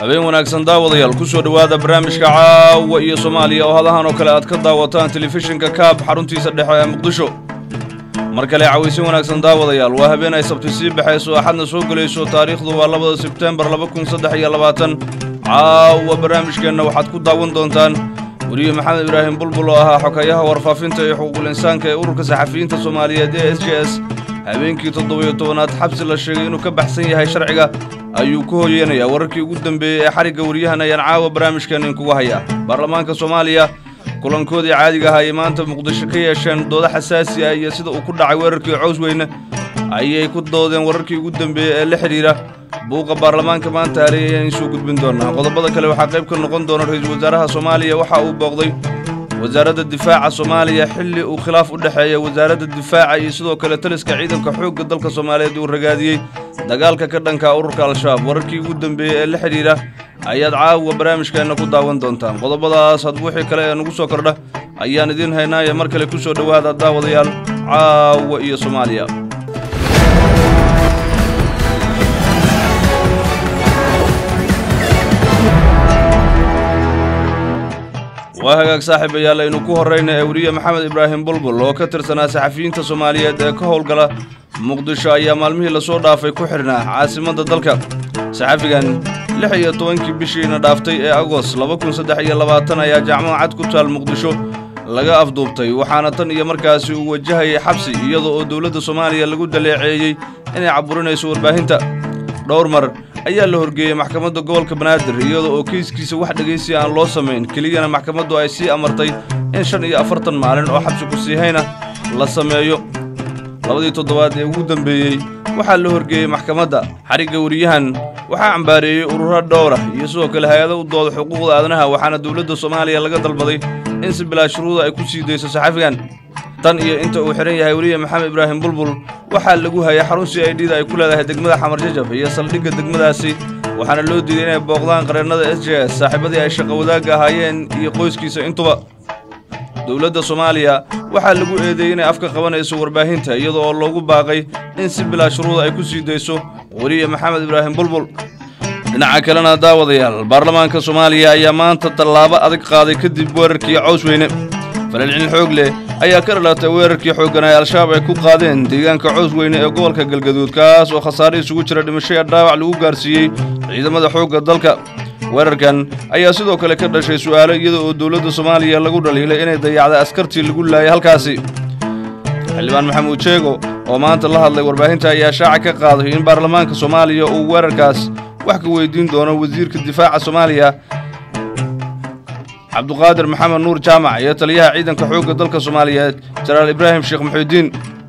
habeen wanaagsan daawadayaal ku soo dhowaada barnaamijka caawa iyo soomaaliya oo hadahan oo kale aad ka daawataan telefishinka kaab xaruntiisa dhexe ee muqdisho mar kale cawaysin wanaagsan daawadayaal waa habeen ay sabti sii baxayso axadna soo gelayso taariikhdu waa labada sebtembar laba kun saddex iyo labaatan caawa barnaamijkeenna waxaad ku daawan doontaan weriye maxamed ibraahim bulbul oo ahaa xokayaha warfaafinta iyo xuquuqul insaanka ee ururka saxafiyiinta soomaaliyeed ee s j s habeenkii toddobiyo tobanaad xabsi la sheegay inuu ka baxsan yahay sharciga ayuu ku hoyeenayaa wararkii ugu dambeeyey ee xarigga weriyahan ayaan caawa barnaamijkan inkuga hayaa baarlamaanka soomaaliya kulankoodii caadiga ahaa ay maanta muqdisho ka yeesheen doodo xasaasi ah iyo sida uu ku dhacay weerarkii cowsweyne ayay ku doodeen wararkii ugu dambeeyey ee la xidhiidha buuqa baarlamaanka maanta hareey ayaan iisoo gudbin doonaa qodobada kale waxaa qayb ka noqon doona ra-iisul wasaaraha soomaaliya waxa uu booqday wasaaradda difaaca soomaaliya xilli uu khilaaf u dhexeeya wasaaradda difaaca iyo sidoo kale taliska ciidanka xoogga dalka soomaaliyeed uu ragaadiyey dagaalka ka dhanka ururka al-shabaab wararkii ugu dambeeyey ee la xidhiidha ayaad caawa barnaamijkeenna ku daawan doontaan qodobadaas hadba wixii kale ee nagu soo kordha ayaan idiin haynaaye mar kale ku soo dhowaada daawadayaal caawa iyo soomaaliya waa hagaag saaxiibayaal aynu ku horrayna ee weriye maxamed ibraahim bulbul oo ka tirsanaa saxafiyiinta soomaaliyeed ee ka howlgala muqdisho ayaa maalmihii lasoo dhaafay ku xidhnaa caasimadda dalka saxafigan lix iyo tobankii bishiina dhaaftay ee agoost laba kun saddex iyo labaatan ayaa jaamacad cad ku taal muqdisho laga afduubtay waxaana tan iyo markaasi uu wajahayay xabsi iyada oo dowladda soomaaliya lagu daleeceeyey inay caburinayso warbaahinta dhowr mar ayaa la horgeeyey maxkamadda gobolka banaadir iyada oo keyskiisa wax dhegaysi aan loo samayn keliyana maxkamaddu ay sii amartay in shan iyo afartan maalin oo xabsi ku siihayna la sameeyo labadii toddobaad ee ugu dambeeyey waxaa la horgeeyey maxkamadda xarigga weriyahan waxaa cambaareeyey ururo dhowra iyo sidoo kale hay-ado u dooda xuquuqda aadanaha waxaana dowladda soomaaliya laga dalbaday in si bilaa shuruuda ay ku sii dayso saxafigan tan iyo inta uu xidhan yahay weriye maxamed ibraahim bulbul waxaa lagu hayay xarun c i d da ay ku leedahay degmada xamar jajab iyo saldhigga degmadaasi waxaana loo diiday inay booqdaan qareennada s j s saaxiibadii ay shaqo wadaagga ahaayeen iyo qoyskiisa intuba dowladda soomaaliya waxaa lagu eedeeyey inay afka qabanayso warbaahinta iyada oo loogu baaqay in si bilaa shuruuda ay ku sii dayso weriye maxamed ibraahim bulbul dhinaca kalena daawadayaal baarlamaanka soomaaliya ayaa maanta tallaabo adag qaaday kadib weerarkii cowsweyne falelcin xoog leh ayaa ka dhalatay weerarkii xooggan ay al-shabaab ay ku qaadeen deegaanka cowsweyne ee gobolka galgaduud kaas oo khasaare isugu jira dhimasho ee dhaawac lagu gaarsiiyey ciidamada xoogga dalka weerarkan ayaa sidoo kale ka dhashay su'aalo iyada oo dowladda soomaaliya lagu dhaliilay inay dayacday askartii lagu laayay halkaasi xildhibaan maxamuud jeego oo maanta la hadlay warbaahinta ayaa shaaca ka qaaday in baarlamaanka soomaaliya uu weerarkaas wax ka weydiin doono wasiirka difaaca soomaaliya cabduqaadir maxamed nuur jaamac iyo taliyaha ciidanka xoogga dalka soomaaliyeed jenaraal ibraahim sheekh muxuudiin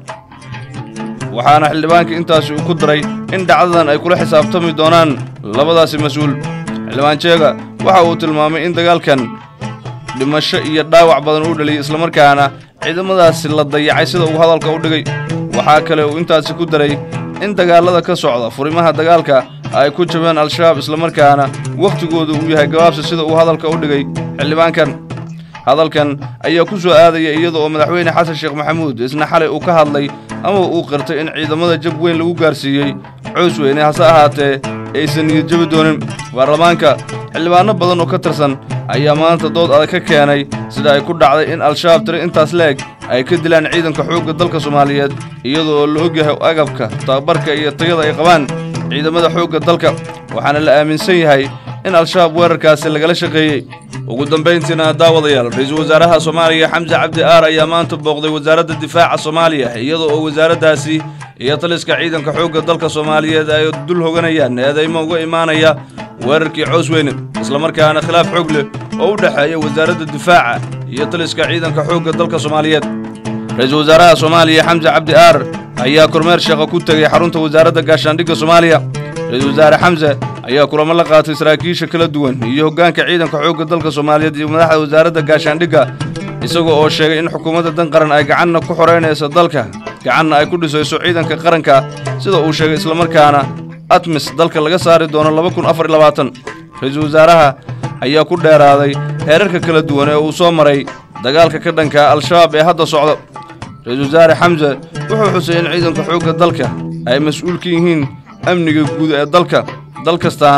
waxaana xildhibaanka intaasi uu ku daray in dhacdadan ay kula xisaabtami doonaan labadaasi mas-uul xildhibaan jeega waxa uu tilmaamay in dagaalkan dhimasho iyo dhaawac badan uu dhaliyey islamarkaana ciidamadaasi la dayacay sida uu hadalka u dhigay waxaa kale uu intaasi ku daray in dagaallada ka socda furimaha dagaalka ay ku jabeen al-shabaab islamarkaana wakhtigooda uu yahay gabaabsi sida uu hadalka u dhigay xildhibaankan hadalkan ayaa ku soo aadaya iyada oo madaxweyne xasan sheekh maxamuud isna xalay uu ka hadlay ama uu qirtay in ciidamada jab weyn lagu gaarsiiyey coosweyne hase ahaatee aysan niyad jabi doonin baarlamaanka xildhibaanno badan oo ka tirsan ayaa maanta dood adag ka keenay sida ay ku dhacday in al-shabaab tiri intaas leeg ay ka dilaan ciidanka xoogga dalka soomaaliyeed iyada oo la ogyahay agabka tababarka iyo tayada ay qabaan ciidamada xoogga dalka waxaana la aaminsan yahay in al-shabaab weerarkaasi lagala shaqeeyey ugu dambayntiina daawadayaal ra-iisul wasaaraha soomaaliya xamse cabdi aar ayaa maanta booqday wasaaradda difaaca soomaaliya iyada oo wasaaraddaasi iyo taliska ciidanka xoogga dalka soomaaliyeed ay dul hoganayaan eedaymo uga imaanaya weerarkii coosweyne islamarkaana khilaaf xoog leh oo u dhexeeya wasaaradda difaaca iyo taliska ciidanka xoogga dalka soomaaliyeed ra-iisul wasaaraha soomaaliya xamse cabdi aar ayaa kormeer sheeqa ku tegey xarunta wasaaradda gaashaandhigga soomaaliya ra-iisul wasaare xamse ayaa kulamo la qaatay saraakiisha kala duwan iyo hoggaanka ciidanka xoogga dalka soomaaliyeed iyo madaxda wasaaradda gaashaandhigga isagoo oo sheegay in xukuumadda dan qaran ay gacanna ku xoraynayso dalka gacanna ay ku dhisayso ciidanka qaranka sida uu sheegay islamarkaana atmis dalka laga saari doono laba kun afar iyo labaatan ra-iisul wasaaraha ayaa ku dheeraaday heerarka kala duwan ee uu soo maray dagaalka ka dhanka al-shabaab ee hadda socda ra-iisul wasaare xamse wuxuu xusay in ciidanka xoogga dalka ay mas-uul ka yihiin amniga guud ee dalka dal kastaana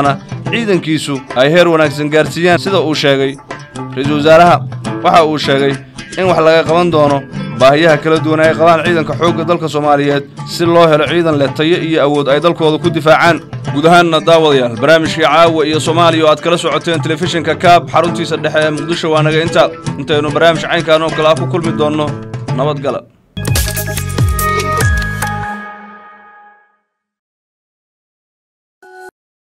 ciidankiisu ay heer wanaagsan gaarsiiyaan sida uu sheegay ra-iisul wasaaraha waxa uu sheegay in wax laga qaban doono baahiyaha kala duwan ay qabaan ciidanka xoogga dalka soomaaliyeed si loo helo ciidan leh tayo iyo awood ay dalkooda ku difaacaan guud ahaanna daawadayaal barnaamijkii caawa iyo soomaaliya oo aad kala socoteen telefishinka kaab xaruntiisa dhexe ee muqdisho waa naga intaa intaynu barnaamij caynkaan oo kale ah ku kulmi doonno nabadgala